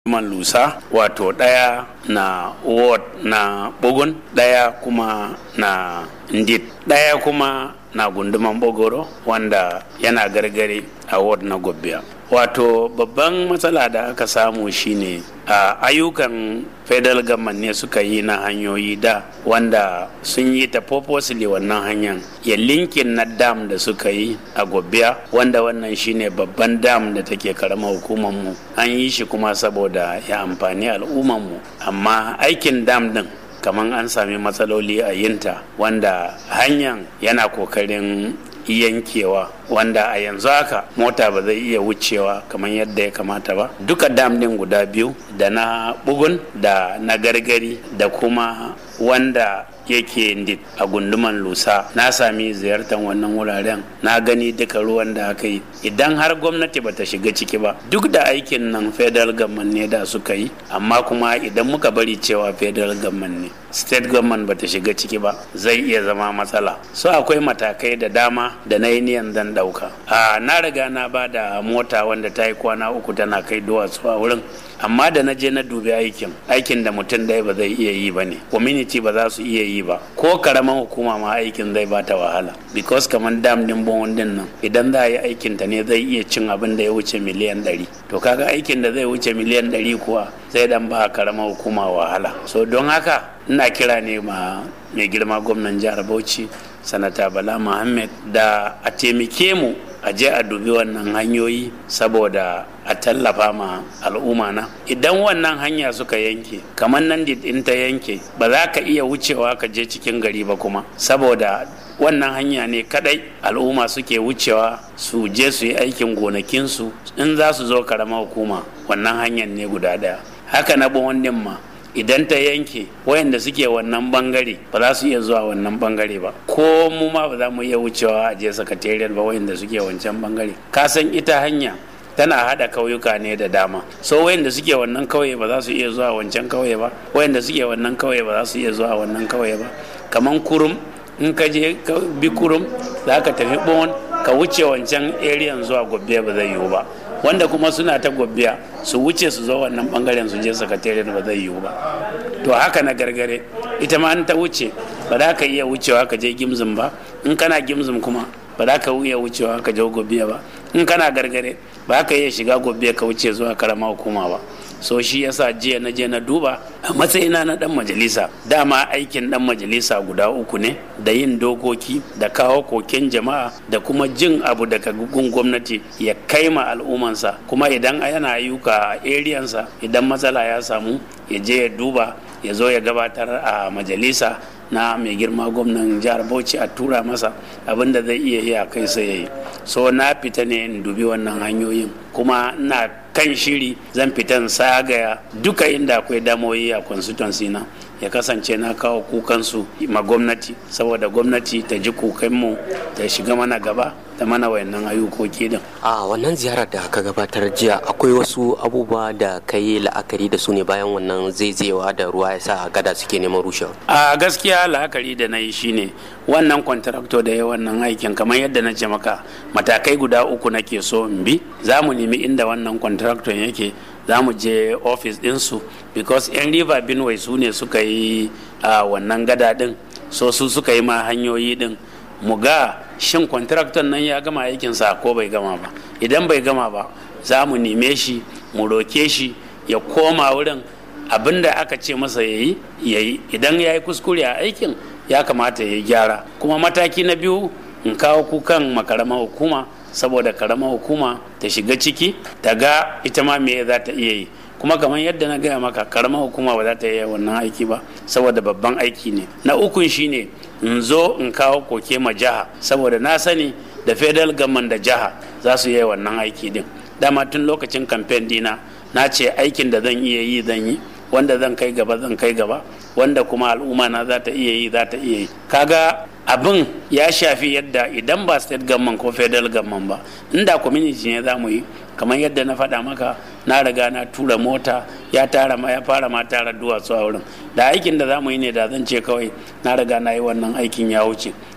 man lusa wato ɗaya na ward na bugun ɗaya kuma na ndit ɗaya kuma na gunduman bogoro wanda yana gargare a ward na gobbiya wato babban matsala da aka samu shine a ayyukan federal government ne suka yi na hanyoyi da wanda sun yi ta purposely wannan hanyar ya linkin na dam da suka yi a gobbiya wanda wannan shine babban dam da take karama hukumar mu an yi shi kuma saboda ya amfani al'ummar mu amma aikin dam din kamar an sami matsaloli a yinta wanda hanyar yana kokarin yankewa wanda a yanzu haka mota ba zai iya wucewa kamar yadda ya kamata ba duka dam din guda biyu da na bugun da na gargari da kuma wanda yake ndit a gunduman lusa na sami ziyartar wannan wuraren na gani duka ruwan da aka yi idan har gwamnati bata shiga ciki ba duk da aikin nan federal government ne da suka yi amma kuma idan muka bari cewa federal government ne state government bata shiga ciki ba zai iya zama matsala so akwai matakai da dama da na yi niyan zan dauka a na riga na ba da mota wanda ta yi kwana uku tana kai duwatsu a wurin amma da na je na dubi aikin aikin da mutum dai ba zai iya yi ba ne community ba za su iya yi ba ko karaman hukuma ma aikin zai ba ta wahala because kamar dam din bon din nan idan za a yi aikin ta ne zai iya cin abin da ya wuce miliyan ɗari to kaga aikin da zai wuce miliyan ɗari kuwa zai dan ba karaman hukuma wahala so don haka ina kira ne ma mai girma gwamnan jihar bauchi sanata bala muhammad da a taimake mu a je a dubi wannan hanyoyi saboda a tallafa ma al'umma na idan wannan hanya suka yanke kamar nan in ta yanke ba za ka iya wucewa ka je cikin gari ba kuma saboda wannan hanya ne kadai al'umma suke wucewa su je su yi aikin gonakinsu in za su zo karama hukuma wannan hanyar ne guda daya haka na wannan ma idan ta yanke wayanda suke wannan bangare ba za su iya zuwa wannan bangare ba ko mu ma ba za mu iya wucewa a je sakatariyar ba wayanda suke wancan bangare ka san ita hanya tana hada kauyuka ne da dama so wayanda suke wannan kauye ba za su iya zuwa wancan kauye ba wayanda suke wannan kauye ba za su iya zuwa wannan kauye ba kaman kurum in ka je bi kurum za ka tafi bon ka wuce wancan area zuwa gobbe ba zai yiwu ba wanda kuma suna ta gobbiya su wuce su zo wannan bangaren su je sakatare ba zai yiwu ba to haka na gargare ita ma an ta wuce ba za ka iya wucewa ka je gimzin ba in kana gimzin kuma ba za ka iya wucewa ka je gobbiya ba in kana gargare ba ka iya shiga gobbiya ka wuce zuwa karama hukuma ba so shi yasa jiya na je na duba a matsayina na dan majalisa dama aikin dan majalisa guda uku ne da yin dokoki da kawo koken jama'a da kuma jin abu daga gun gwamnati ya kai ma al'ummansa kuma idan yana ayyuka a eriyansa idan matsala ya samu ya je ya duba ya zo ya gabatar a majalisa na mai girma gwamnan jihar bauchi a tura masa abin da zai iya yi a kai sai ya yi so na fita ne in dubi wannan hanyoyin kuma na kan shiri zan fitan sagaya duka inda akwai damoyi a constituency na ya kasance na kawo kukansu ma gwamnati saboda gwamnati ta ji kukanmu ta shiga mana gaba da mana wayannan ayyukoki din a wannan ziyarar da ka gabatar jiya akwai wasu abubuwa da ka yi la'akari da su ne bayan wannan zaizayewa da ruwa ya sa gada suke neman rushewa a gaskiya la'akari da na yi shine wannan kwantarakto da ya wannan aikin kamar yadda na ce maka matakai guda uku nake so in bi za mu nemi inda wannan kwantarakton yake za mu je ofis ɗinsu because yan river benue su ne suka yi a wannan gada ɗin so su suka yi ma hanyoyi ɗin mu ga shin kwantarakton nan ya gama aikinsa ko bai gama ba idan bai gama ba za mu neme shi mu roke shi ya koma wurin abin da aka ce masa ya yi ya yi idan ya yi kuskure a aikin ya kamata ya gyara kuma mataki na biyu in kawo kukan makarama hukuma saboda karama hukuma ta shiga ciki ta ga ita ma me za ta iya yi kuma kamar yadda na gaya maka karama hukuma ba za ta iya wannan aiki ba saboda babban aiki ne na ukun shine in zo in kawo koke ma jiha saboda na sani da federal government da jiha za su yi wannan aiki din dama tun lokacin kamfen dina na ce aikin da zan iya yi zan yi wanda zan kai gaba zan kai gaba wanda kuma al'umma na za ta iya yi za ta iya yi kaga abin ya shafi yadda idan ba state government ko federal government ba inda community ne za mu yi kamar yadda na faɗa maka na riga na tura mota ya tara ma ya fara ma tara duwatsu a wurin da aikin da za mu yi ne da zan ce kawai na riga na yi wannan aikin ya wuce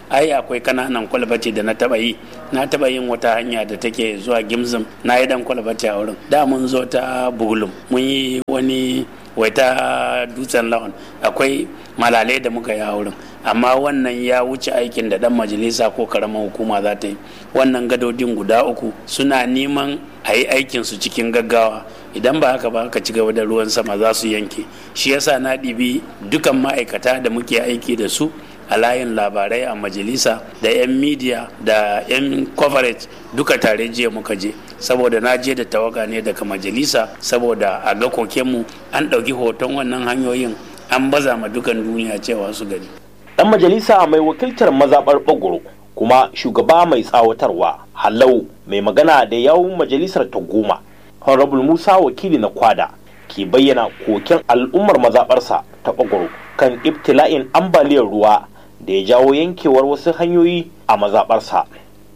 ai akwai kananan kwalbati da na taba yi na taba yin wata hanya da take zuwa gimzim na yi dan kwalbati a wurin da mun zo ta bugulum mun yi wani waita dutsen lawan akwai malalai da muka yi a wurin amma wannan ya wuce aikin da dan majalisa ko karamar hukuma za ta yi wannan gadodin guda uku suna neman a yi aikinsu cikin gaggawa idan ba haka ba ka ci gaba da ruwan sama za su yanke shi yasa na ɗibi dukan ma'aikata da muke aiki da su a layin labarai a majalisa da 'yan media da 'yan coverage duka tare jiya muka je saboda na je da tawaga ne daga majalisa saboda a ga kokenmu an ɗauki hoton wannan hanyoyin an baza ma dukan duniya cewa su gani dan majalisa mai wakiltar mazaɓar bagoro kuma shugaba mai tsawatarwa halau mai magana da yawun majalisar ta goma honorable musa wakili na kwada ke bayyana koken al'ummar mazaɓarsa ta bagoro kan ibtila'in ambaliyar ruwa da ya jawo yankewar wasu hanyoyi a mazaɓarsa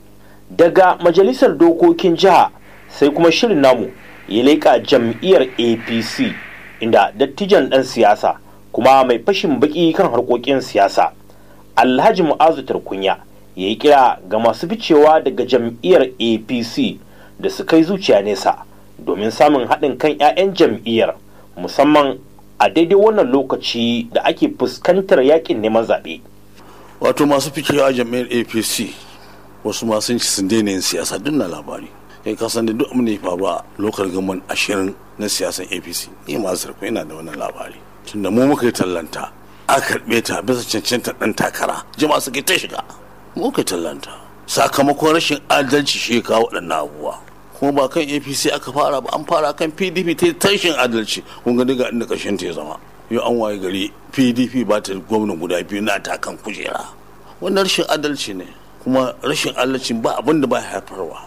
daga majalisar dokokin jiha sai kuma shirin namu ya leƙa jam'iyyar apc inda dattijan ɗan siyasa kuma mai fashin baki kan harkokin siyasa alhaji mu'azu tarkunya ya yi kira ga masu ficewa daga jam'iyyar apc da su kai zuciya nesa domin samun haɗin kan 'ya'yan jam'iyyar musamman a daidai wannan lokaci da ake fuskantar yakin neman zaɓe. wato masu ficewa jam'iyyar apc wasu masu ci sun daina yin siyasa duk na labari kai ka san da duk abin da ya faru a lokal gaman ashirin na siyasan apc ni masu sarko yana da wannan labari tunda mu muka yi tallanta a karɓe ta bisa cancanta ɗan takara jama'a suka ta shiga mu muka yi tallanta sakamakon rashin adalci shi ya kawo waɗannan abubuwa kuma ba kan apc aka fara ba an fara kan pdp ta tashin adalci kun ga daga inda ƙarshen ta ya zama yau an waye gari pdp ba ta gwamna guda biyu na ta kan kujera wannan rashin adalci ne kuma rashin adalci ba abin da ba haifarwa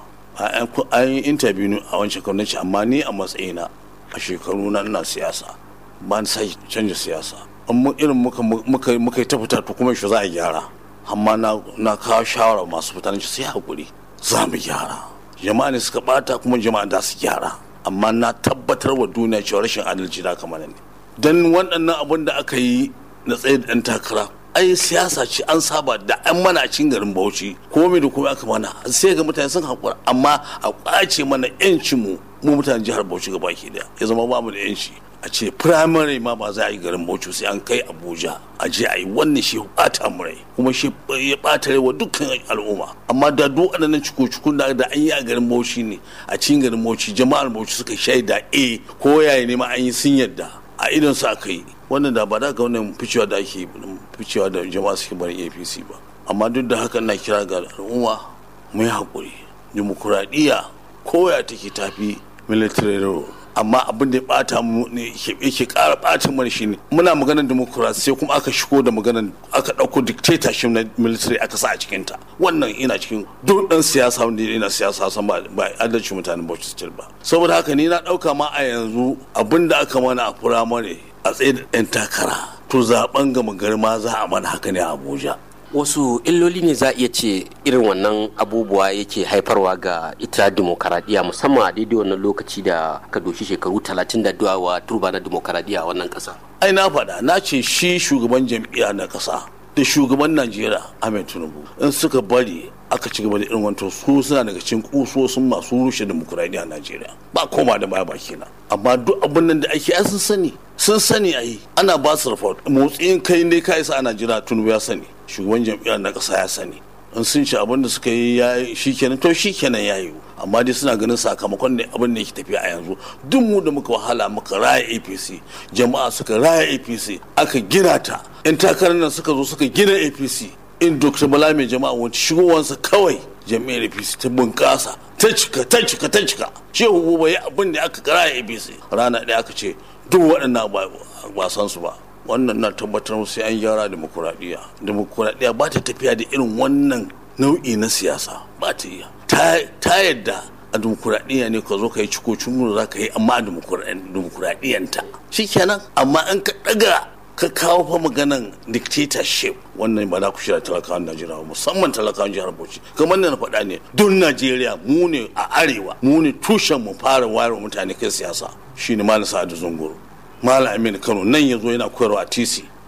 an yi interview a wancan gwamnati amma ni a matsayina a shekaru na ina siyasa ba na sai canja siyasa amma irin muka muka muka yi ta fita to kuma shi za a gyara amma na kawo shawara masu fita shi sai hakuri za mu gyara jama'a ne suka bata kuma jama'a da su gyara amma na tabbatar wa duniya cewa rashin adalci da kamar ne don waɗannan abin da aka yi na tsaye da ɗan takara ai siyasa ce an saba da an mana cin garin bauchi kuma mai da kuma aka mana sai ga mutane sun haƙura amma a ƙwace mana yancin mu mu mutanen jihar bauchi gaba ke da ya zama bamu da yanci a ce firamare ma ba za a yi garin bauchi sai an kai abuja a je a yi wannan shi ɓata mu rai kuma shi ya ɓata rai wa dukkan al'umma amma da duk waɗannan ciko-cikun da an yi a garin bauchi ne a cikin garin bauchi jama'ar bauchi suka shaida a ko yaya ne ma an yi sun yadda a idon su aka yi wannan da ba da ga wannan ficewa da ake ficewa da jama'a suke barin apc ba amma duk da haka na kira ga al'umma mu yi haƙuri dimokuraɗiyya koya take tafi military rule amma abin da ya bata mu ne yake ƙara bata mana shi ne muna maganar democracy sai kuma aka shigo da maganar aka ɗauko dictatorship na military aka sa a cikin ta wannan ina cikin duk ɗan siyasa wanda yana siyasa san ba ba adalci mutanen Bauchi State ba saboda haka ni na ɗauka ma a yanzu abin da aka mana a firamare a tsaye da ɗan takara to zaben gama gari ma za a mana haka ne a Abuja wasu illoli ne za a iya ce irin wannan abubuwa yake haifarwa ga ita demokaradiyya musamman a daidai wannan lokaci da ka doshi shekaru talatin da duwawa turba na demokaradiyya a wannan kasa ai na faɗa na ce shi shugaban jam'iyya na ƙasa da shugaban najeriya ahmed tinubu in suka bari aka ci gaba da irin wanto su suna daga cikin kusosin masu rushe demokuraɗiyya a najeriya ba koma da baya baki na amma duk abin nan da ake ai sun sani sun sani ai ana ba su report motsin kai ne ka isa a najeriya tinubu ya sani shugaban jam'iyyar na ƙasa ya sani in sun ci abin da suka yi ya shi kenan to shi kenan ya yiwu amma dai suna ganin sakamakon da abin da yake tafiya a yanzu duk mu da muka wahala muka raya apc jama'a suka raya apc aka gina ta yan takarar nan suka zo suka gina apc in dr bala mai jama'a wani shigowansa kawai jami'ar apc ta bunƙasa ta cika ta cika ta cika shehu buba ya abin da aka raya apc rana ɗaya aka ce duk waɗannan ba san su ba wannan na tabbatar sai an gyara demokuraɗiyya demokuraɗiyya ba ta tafiya da irin wannan nau'i na siyasa ba ta iya ta yadda a demokuraɗiyya ne ka zo ka yi cikocin nuna za ka yi amma a demokuraɗiyyanta shi kenan amma in ka ɗaga ka kawo fa maganan dictatorship wannan ba za ku shirya talakawan najeriya musamman talakawan jihar bauchi kamar na faɗa ne don najeriya mu ne a arewa mu ne tushen mu fara wayar mutane kai siyasa shine malam sa'adu zunguru malam aminu kano nan ya zo yana koyarwa a tc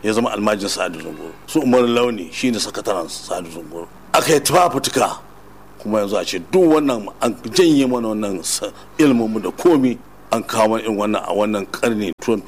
ya zama almajin sa'adu zunguru su umar launi shine sakataren sa'adu zunguru aka yi tuka kuma yanzu a ce duk wannan an janye mana wannan ilmin da komi an kawo irin wannan a wannan karni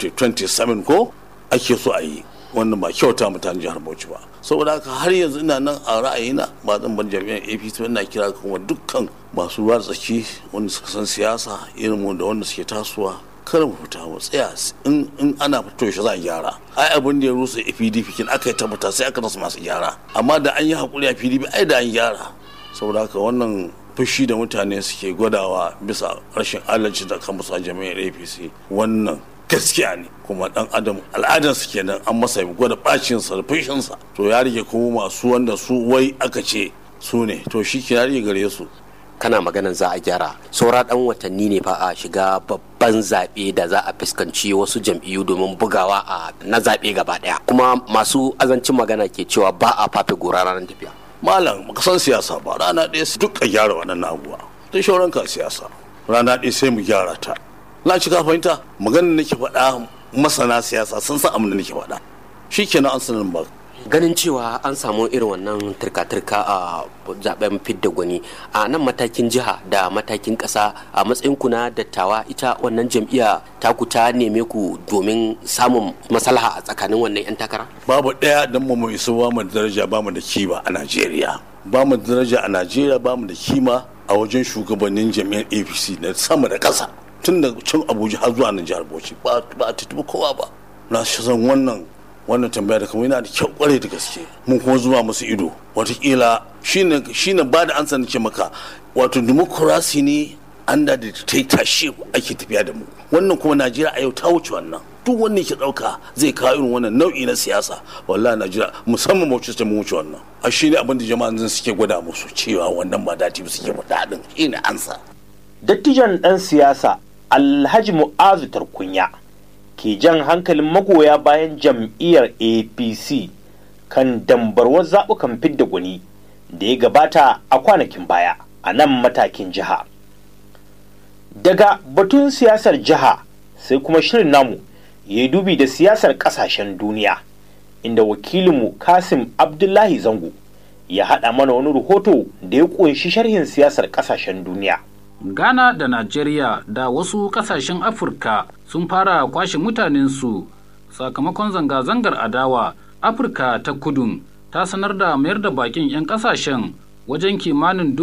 2027 ko ake so a yi wannan ba kyauta mutane jihar Bauchi ba saboda haka har yanzu ina nan a ra'ayina ba zan bar jami'an APC ina kira kuma dukkan masu ruwa tsaki wanda suka san siyasa irin mu da wanda suke tasowa kar mu fita mu tsaya in in ana fito shi za a gyara ai abin da ya rusa PDP kin aka yi tabbata sai aka rasa masu gyara amma da an yi hakuri a PDP ai da an gyara saboda haka wannan fushi da mutane suke gwadawa bisa rashin adalci da kan musu jami'ar APC wannan gaskiya ne kuma dan adam al'adarsa kenan an masa gwada bacin sa da fushinsa to ya rike kuma masu wanda su wai aka ce su ne to shi ke rage gare su kana maganan za a gyara saura dan watanni ne fa a shiga babban zaɓe da za a fuskanci wasu jam'iyyu domin bugawa a na zaɓe gaba ɗaya kuma masu azancin magana ke cewa ba a fafe gora ranar tafiya malam baka san siyasa ba rana ɗaya su duk a gyara waɗannan abubuwa ta shauran ka siyasa rana ɗaya sai mu gyara ta na ci ka fahimta maganar nake faɗa masana siyasa sun san abin da nake faɗa shikenan an sanin ba ganin cewa an samu irin wannan turka-turka a zaben fidda gwani a nan matakin jiha da matakin kasa a matsayin ku na dattawa ita wannan jam'iyya taku ta neme ku domin samun maslaha a tsakanin wannan 'yan takara babu ɗaya don mu mu isa ba mu da daraja ba mu da kima a najeriya ba mu da daraja a najeriya ba mu da kima a wajen shugabannin jami'ar apc na sama da ƙasa tun da can abuja har zuwa nan jihar bauchi ba a tutubi kowa ba na shi san wannan wannan tambaya da kamar yana da kyau kwarai da gaske mun kuma zuba musu ido watakila shine shine ba da ansa nake maka wato democracy ne under the dictatorship ake tafiya da mu wannan kuma najeriya a yau ta wuce wannan duk wanda ke dauka zai kawo irin wannan nau'i na siyasa wallahi najeriya musamman bauchi ta mu wuce wannan a shi ne abin da jama'an zan suke gwada musu cewa wannan ba dati ba suke faɗa din shine ansa dattijan ɗan siyasa alhaji mu'azu tarkunya ke jan hankalin magoya bayan jam'iyyar apc kan dambarwar zaɓukan fidda gwani da ya gabata a kwanakin baya a nan matakin jiha daga batun siyasar jiha sai kuma shirin namu ya yi dubi da siyasar ƙasashen duniya inda wakilinmu kasim abdullahi zango ya haɗa mana wani rahoto da ya ƙunshi sharhin siyasar ƙasashen duniya Ghana da Najeriya da wasu kasashen Afirka sun fara kwashe mutanensu sakamakon zanga-zangar adawa Afirka ta kudun ta sanar da mayar da bakin 'yan kasashen wajen kimanin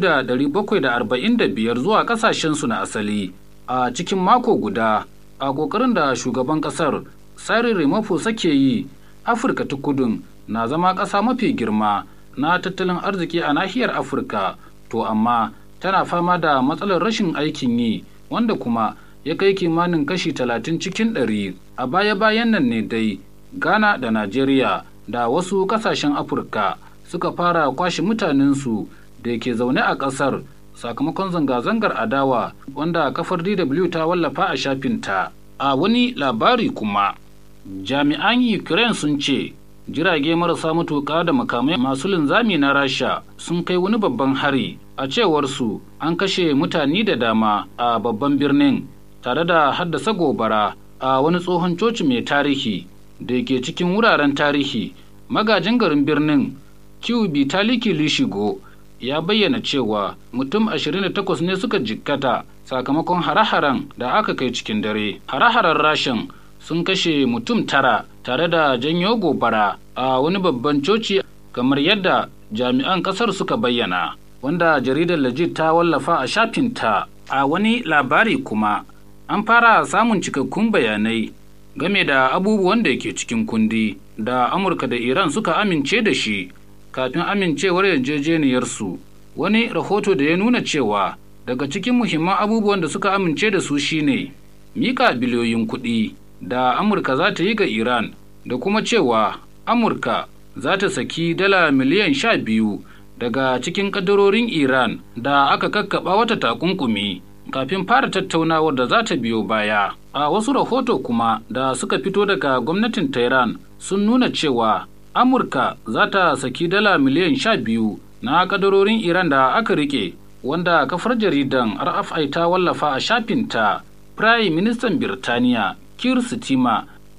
2,745 zuwa kasashensu na asali a cikin mako guda a ƙoƙarin da shugaban ƙasar Cyril Ramaphosa ke yi Afirka ta kudun na zama ƙasa mafi girma na tattalin arziki a nahiyar Afirka to amma tana fama da matsalar rashin aikin yi wanda kuma ya kai kimanin kashi talatin cikin ɗari a baya-bayan nan ne dai ghana da najeriya da wasu ƙasashen afirka suka fara kwashe mutanensu da ke zaune a ƙasar sakamakon zanga-zangar adawa wanda kafar dw ta wallafa a shafinta a wani labari kuma jami'an ukraine sun ce jirage marasa matuƙa da makamai masu linzami na rasha sun kai wani babban hari a cewarsu an kashe mutane da dama a babban birnin tare da haddasa gobara a wani tsohon coci mai tarihi da ke cikin wuraren tarihi magajin garin birnin kiubi taliki lishigo ya bayyana cewa mutum 28 ne suka jikkata sakamakon hare-haren da aka kai cikin dare hare-haren rashin sun kashe mutum tara tare da janyo gobara a wani babban coci kamar yadda jami'an kasar suka bayyana wanda jaridar Legit ta wallafa a shafinta a wani labari kuma an fara samun cikakkun bayanai game da abubuwan da ke cikin kundi da amurka da iran suka amince da shi kafin amincewar yarjejeniyarsu wani rahoto da ya nuna cewa daga cikin muhimman abubuwan da suka amince da su shine mika biliyoyin kuɗi da amurka za ta yi ga iran da kuma cewa amurka za ta saki dala miliyan sha biyu daga cikin kadarorin Iran da aka kakkaba wata takunkumi kafin fara tattaunawar da za ta biyo baya. A wasu rahoto kuma da suka fito daga gwamnatin Tehran sun nuna cewa Amurka za ta saki dala miliyan sha biyu na kadarorin Iran da aka rike wanda kafar jaridan RFI ta wallafa a shafinta. Prime Ministan Birtaniya Keir Stima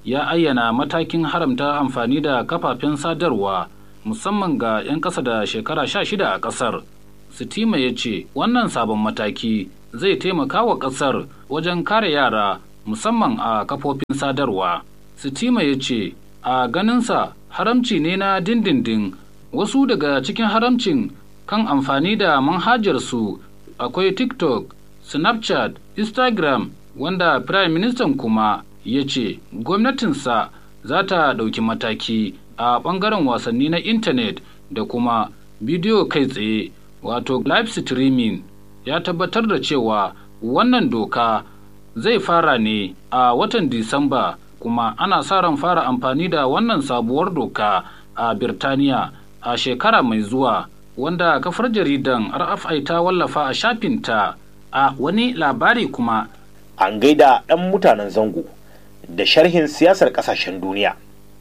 ya ayyana matakin haramta amfani da kafafen sadarwa musamman ga 'yan ƙasa da shekara sha shida a ƙasar. Sitima ya ce wannan sabon mataki zai taimaka wa ƙasar wajen kare yara musamman a kafofin sadarwa. Sitima ya ce a ganinsa haramci ne na dindindin wasu daga cikin haramcin kan amfani da manhajarsu akwai TikTok, Snapchat, Instagram wanda Prime Minister kuma ya ce gwamnatinsa za ta ɗauki mataki a ɓangaren wasanni na intanet da kuma bidiyo kai tsaye wato live streaming ya tabbatar da cewa wannan doka zai fara ne a watan disamba kuma ana sa ran fara amfani da wannan sabuwar doka a birtaniya a shekara mai zuwa wanda kafar jaridan rfi ta wallafa a shafinta a wani labari kuma an gaida ɗan mutanen zango da sharhin siyasar ƙasashen duniya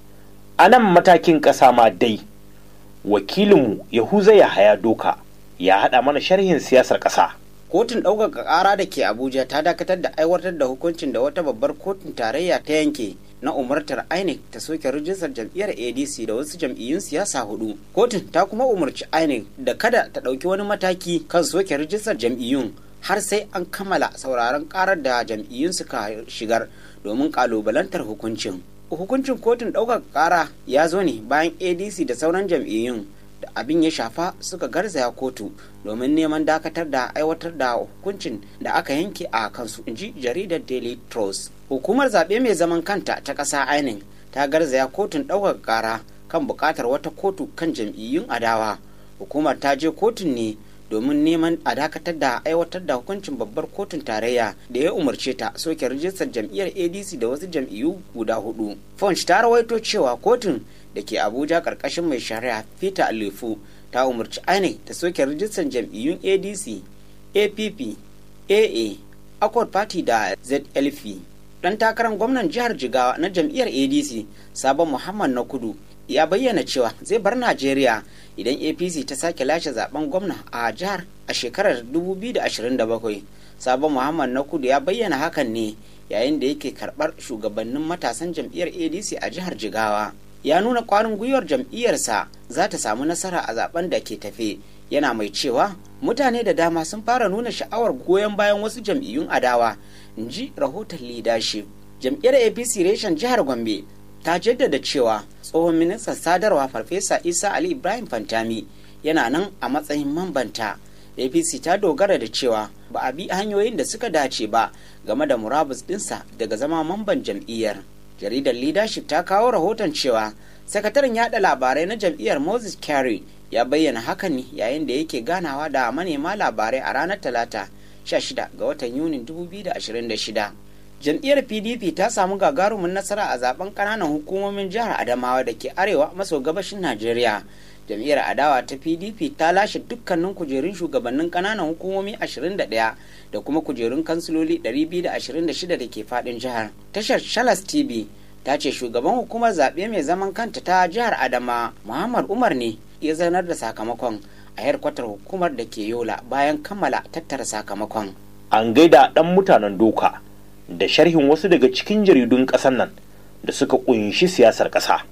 a nan matakin ƙasa ma dai wakilinmu yahuza yahaya doka ya haɗa mana sharhin siyasar ƙasa kotun ɗaukaka ƙara da ke abuja ta dakatar da aiwatar da hukuncin da wata babbar kotun tarayya ta yanke na umartar inec ta soke rijistar jam'iyyar adc da wasu jam'iyyun siyasa hudu kotun ta kuma umarci inec da kada ta ɗauki wani mataki kan soke rijistar jam'iyyun har sai an kammala sauraron karar da jam'iyyun suka shigar domin kalubalantar hukuncin hukuncin kotun ɗaukaka ƙara ya zo ne bayan adc da sauran jam'iyyun da abin ya shafa suka garzaya kotu domin neman dakatar da aiwatar da hukuncin da aka yanke a kansu inji jaridar daily trust hukumar zaɓe mai zaman kanta ta ƙasa inec ta garzaya kotun ɗaukaka ƙara kan buƙatar wata kotu kan jam'iyyun adawa hukumar ta je kotun ne domin neman a dakatar da aiwatar da hukuncin babbar kotun tarayya da ya umarce ta soke rijistar jam'iyyar adc da wasu jam'iyyu guda hudu punch ta rawaito cewa kotun da ke abuja karkashin mai shari'a peter alefu ta umarci inec ta soke rijistar jam'iyyun adc app aa accord party da zlf dan takarar gwamnan jihar jigawa na jam'iyyar adc sabon muhammad na kudu ya bayyana cewa zai bar najeriya idan apc ta sake lashe zaben gwamna a jihar a shekarar 2027 sabon muhammad na kudu ya bayyana hakan ne yayin da yake karbar shugabannin matasan jam'iyyar adc a jihar jigawa ya nuna kwarin gwiwar jam'iyyarsa za ta samu nasara a zaben da ke tafe yana mai cewa mutane da dama sun fara nuna sha'awar goyon bayan wasu jam'iyyun adawa in ji rahoton leadership jam'iyyar apc reshen jihar gombe ta jaddada cewa tsohon ministan sadarwa farfesa isa ali ibrahim fantami yana nan a matsayin mambanta apc ta dogara da cewa ba a bi hanyoyin da suka dace ba game da murabus dinsa daga zama mamban jam'iyyar jaridar leadership ta kawo rahoton cewa sakataren yada labarai na jam'iyyar moses carey ya bayyana hakan ne yayin da yake ganawa da manema labarai a ranar talata 16 ga watan yunin 2026 jam'iyyar pdp ta samu gagarumin nasara a zaben kananan hukumomin jihar adamawa da ke arewa maso gabashin najeriya jam'iyyar adawa ta pdp ta lashe dukkanin kujerun shugabannin kananan hukumomi 21 da kuma kujerun kansiloli 226 da ke fadin jihar tashar shalas tv ta ce shugaban hukumar zaɓe mai zaman kanta ta jihar adama muhammad umar ne ya zanar da sakamakon a yarkwatar hukumar da ke yola bayan kammala tattara sakamakon an gaida ɗan mutanen doka da sharhin wasu daga cikin jaridun ƙasar nan da suka ƙunshi siyasar ƙasa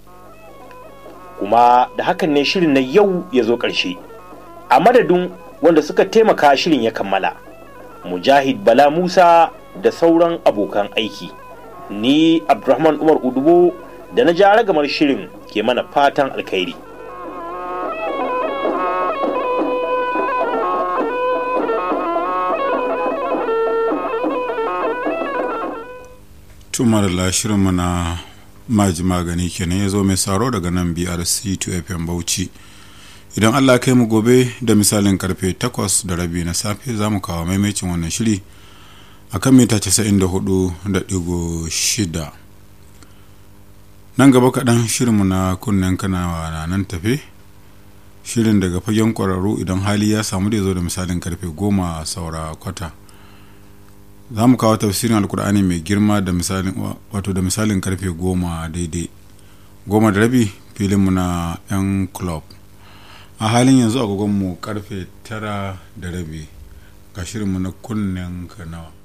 kuma da hakan ne shirin na yau ya zo ƙarshe a madadin wanda suka taimaka shirin ya kammala mujahid bala musa da sauran abokan aiki ni abdulrahman umar udubo da na ja ragamar shirin ke mana fatan alkhairi tumar da shirinmu na maji magani kenan ya zo mai saro daga nan brc 2fm bauchi idan allah kai mu gobe da misalin karfe 8 da rabi na safe za mu kawo maimacin wannan shiri a kan mita 94.6 nan gaba kaɗan shirinmu na kunnen kanawa na nan tafe shirin daga fagen ƙwararru idan hali ya samu da zo da misalin karfe 10 saura kwata za mu kawo tafsirin alkur'ani mai girma da misalin wato da misalin karfe goma daidai goma da rabi filinmu na 'yan club a halin yanzu agogonmu karfe tara da rabi ga shirinmu na kunnen kanawa